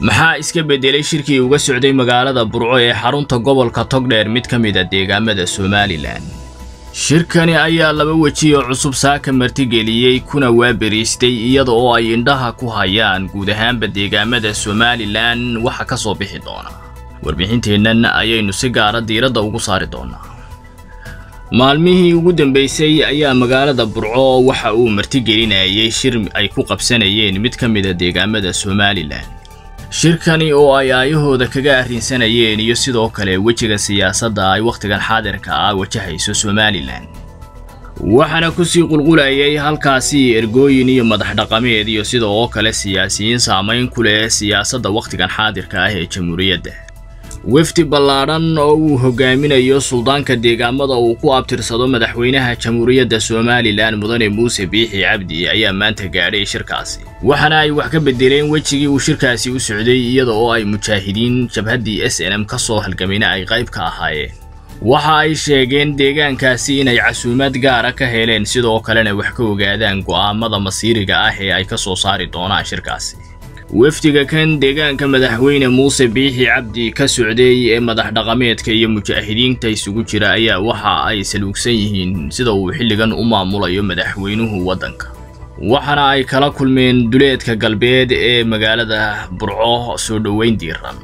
maxaa iska beddelay shirkii uga socday magaalada burco ee xarunta gobolka togdheer mid ka mid a deegaamada somalilan shirkani ayaa laba weji oo cusub saaka martigeliyey kuna waaberiistay iyada oo ay indhaha ku hayaan guud ahaanba deegaamada somalilan waxa ka soo bixi doona warbixinteennan ayaynu si gaara diiradda ugu saari doonaa maalmihii ugu dambeysay ayaa magaalada burco waxa uu martigelinayay shir ay ku qabsanayeen mid ka mid a deegaamada somalilan shirkani oo ay aayahooda kaga arrinsanayeen iyo sidoo kale wejiga siyaasadda ay wakhtigan xaadirka ah wajahayso somalilan waxaana kusii qulqulayay halkaasi ergooyin iyo madax dhaqameed iyo sida oo kale siyaasiyiin saamayn ku leh siyaasadda wakhtigan xaadirka ah ee jamhuuriyadda wefdi ballaadhan oo uu hogaaminayo suldaanka deegaamada uu ku abtirsado madaxweynaha jamhuuriyadda somalilan mudane muuse biixi cabdi ayaa maanta gaadhay shirkaasi waxaana ay wax ka bedeleen wejigii uu shirkaasi u socday iyada oo ay mujaahidiin jabhaddii s n m ka soo halgamayna ay qayb ka ahaayeen waxa ay sheegeen deegaankaasi inay casuumad gaara ka heleen sidoo kalena wax ka ogaadaan go'aamada masiiriga ah ee ay ka soo saari doonaan shirkaasi wafdiga kan deegaanka madaxweyne muuse biixi cabdi ka socday ee madax dhaqameedka iyo mujaahidiinta isugu jira ayaa waxa ay saluugsan yihiin sida uu xilligan u maamulayo madaxweynuhu waddanka waxaana ay kala kulmeen duleedka galbeed ee magaalada burco soo dhoweyn diiran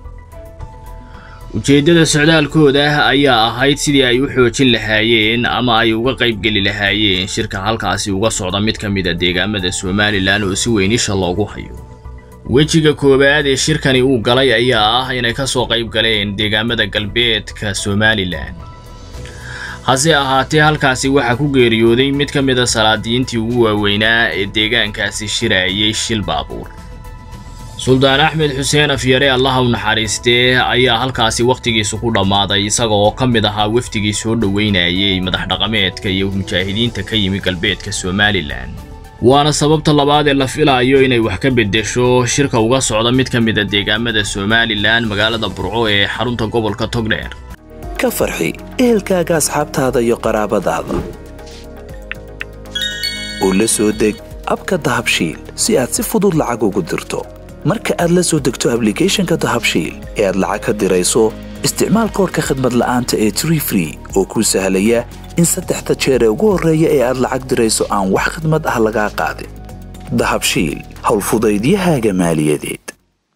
ujeeddada socdaalkooda ayaa ahayd sidii ay u xoojin lahaayeen ama ay uga qaybgeli lahaayeen shirka halkaasi uga socda mid ka mid a deegaamada somalilan oo si weyn isha loogu hayo wejiga koowaad ee shirkani uu galay ayaa ah inay ka soo qayb galeen deegaamada galbeedka somalilan hase ahaatee halkaasi waxaa ku geeriyooday mid ka mid a salaadiyiintii ugu waaweynaa ee deegaankaasi shiraayay shil baabuur suldaan axmed xuseen afyare allaha u naxariistee ayaa halkaasi wakhtigiisu ku dhammaaday isaga oo ka mid ahaa wafdigii soo dhoweynayay madax dhaqameedka iyo mujaahidiinta ka yimi galbeedka somalilan waana sababta labaad ee la filaayo inay wax ka beddesho shirka uga socda mid ka mid a deegaamada somalilan magaalada burco ee xarunta gobolka togdheer ka farxi ehelkaaga asxaabtaada iyo qaraabadaada oo la soo deg abka dahabshiil si aad si fudud lacag ugu dirto marka aad la soo degto ablicathonka dahabshiil ee aad lacag ka dirayso isticmaal koorka khadmad la'aanta ee tree free oo kuu sahlaya in saddexda jeer ee ugu horreeya ee aad lacag dirayso aan wax khidmad ah lagaa qaadin dahabshiil howlfudaydiyahaaga maaliyadeed